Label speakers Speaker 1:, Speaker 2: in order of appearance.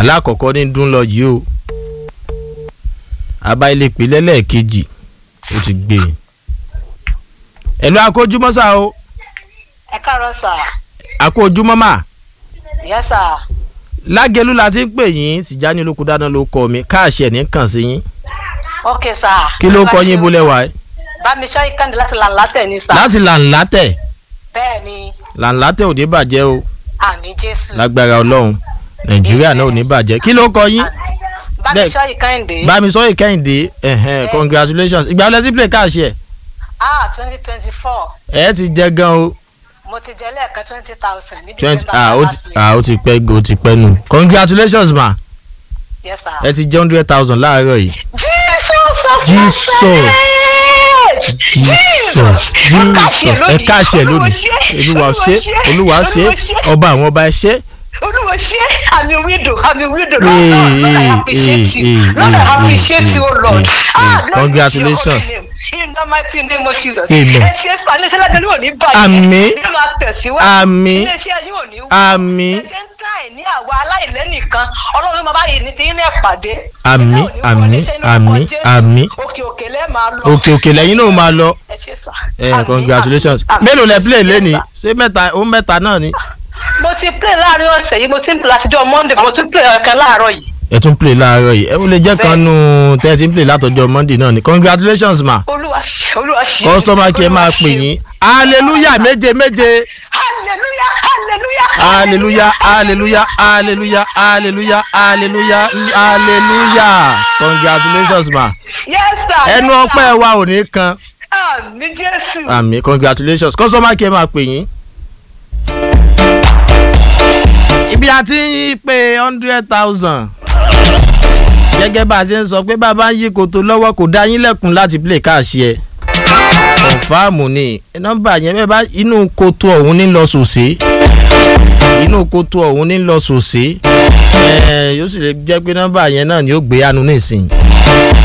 Speaker 1: alákọ̀ọ́kọ́ ní dún lọ yìí o àbá ilé pè lẹ́lẹ́ẹ̀kejì ó ti gbé e ẹ̀lú akójúmọ́sá o
Speaker 2: ẹ káàárọ̀ sà
Speaker 1: akójúmọ́ mà
Speaker 2: yẹ sà
Speaker 1: lágẹ̀lú la ti ń pè yín tìjáni olóko dáná ló kọ mi káàṣì ẹ̀ ní kàn sí yín
Speaker 2: ok sà.
Speaker 1: kí ló kọ yín bólẹ̀ wá
Speaker 2: bá mi ṣọ́ ìkànnì láti lànà tẹ̀ ní sà.
Speaker 1: láti làǹlà tẹ̀
Speaker 2: bẹ́ẹ̀ ni
Speaker 1: làǹlà tẹ̀ ò ní bàjẹ́ o
Speaker 2: àmì jésù.
Speaker 1: lágbára ọlọ́run nàìjíríà náà ò ní bàjẹ́ kí ló kọ yín
Speaker 2: bá mi
Speaker 1: bẹ́ẹ̀-
Speaker 2: ṣọ́ ìkànnì.
Speaker 1: bámisọ́yè kẹ́hìndé ẹ̀hẹ́n congratulations ìgbà wọlé sí play káàṣì ẹ̀
Speaker 2: ah twenty twenty four
Speaker 1: ẹ̀ ti jẹ gan o
Speaker 2: mo ti jẹ lẹ́ẹ̀kan twenty thousand ní
Speaker 1: twenty
Speaker 2: december
Speaker 1: ah ó ti
Speaker 2: last week.
Speaker 1: ah ó ti pẹ́ ó ti pẹ́ nù congratulations ma
Speaker 2: yes sir.
Speaker 1: ẹ ti jẹ́ hundred thousand láàárọ̀ yìí
Speaker 2: jesus of
Speaker 1: Jesus.
Speaker 2: Nazareth!
Speaker 1: jesus jesus ẹ káàṣẹ lónìí olúwa ṣe olúwa ṣe ọba àwọn ọba ẹ ṣe
Speaker 2: olúwa ṣe àmì wíńdò àmì wíńdò
Speaker 1: Hey,
Speaker 2: lord lord i
Speaker 1: hey,
Speaker 2: appreciate
Speaker 1: hey,
Speaker 2: you
Speaker 1: hey,
Speaker 2: lord i
Speaker 1: hey,
Speaker 2: appreciate
Speaker 1: hey,
Speaker 2: you o
Speaker 1: hey,
Speaker 2: lord
Speaker 1: hey,
Speaker 2: ah
Speaker 1: hey.
Speaker 2: lord
Speaker 1: Congratulations.
Speaker 2: in the mighty name of jesus
Speaker 1: Amen.
Speaker 2: ẹ ṣe sani ṣe lágbẹ́ni ò ní bàjẹ́
Speaker 1: Àmín.
Speaker 2: ẹ máa tẹ̀síwájú
Speaker 1: Àmín.
Speaker 2: iléeṣẹ́ yìí ò ní wú
Speaker 1: Àmín.
Speaker 2: ẹ ṣe ń tà ẹ̀ ní àwa aláìlẹ́nìkan ọlọ́run máa bá yìí ní ti ní ẹ̀pàdé
Speaker 1: Àmín, àmín, àmín, àmín.
Speaker 2: òkè òkè lẹ́ẹ̀ máa lọ
Speaker 1: òkè òkè lẹ́yìn náà máa lọ
Speaker 2: ẹ ṣe sà
Speaker 1: ẹ
Speaker 2: Àmín,
Speaker 1: congratulations
Speaker 2: àmín, àmín.
Speaker 1: mélòó lẹ play
Speaker 2: Yes,
Speaker 1: lẹ́ni
Speaker 2: sir
Speaker 1: ṣé mẹ́ta ó mẹ́ta náà ni
Speaker 2: mo ti play láàrin ọ̀sẹ̀ yìí mo ti ń play látijọ́ monday mo tún play ọ̀kan láàárọ̀ yìí.
Speaker 1: ẹ tún play láàárọ̀ yìí ẹ ó lè jẹ́ kan nù tẹ́ ẹ ti ń play látọjọ́ monday náà ni congratulations ma
Speaker 2: olúwa ṣe olúwa ṣe.
Speaker 1: customer care máa pè yín hallelujah méje méje
Speaker 2: hallelujah hallelujah
Speaker 1: hallelujah hallelujah hallelujah hallelujah hallelujah hallelujah congratulations ma
Speaker 2: yes sir.
Speaker 1: ẹnu
Speaker 2: yes,
Speaker 1: ọpẹ́
Speaker 2: sir.
Speaker 1: wa ò ní kan
Speaker 2: àmì jésù.
Speaker 1: àmì congratulations customer care máa pè yín. ibi a ti ń pe hundred thousand gẹ́gẹ́ bá a ṣe ń sọ pé bàbá ń yí koto lọ́wọ́ kò dá yín lẹ́kùn láti play káàṣì ẹ̀ kọ̀ǹfàmù ni nọ́mbà yẹn bẹ́ẹ̀ bá inú koto ọ̀hún ní lọ sòsè inú koto ọ̀hún ní lọ sòsè ẹ̀ yóò sì lè jẹ́ pé nọ́mbà yẹn náà ni ó gbé yánu nísìnyí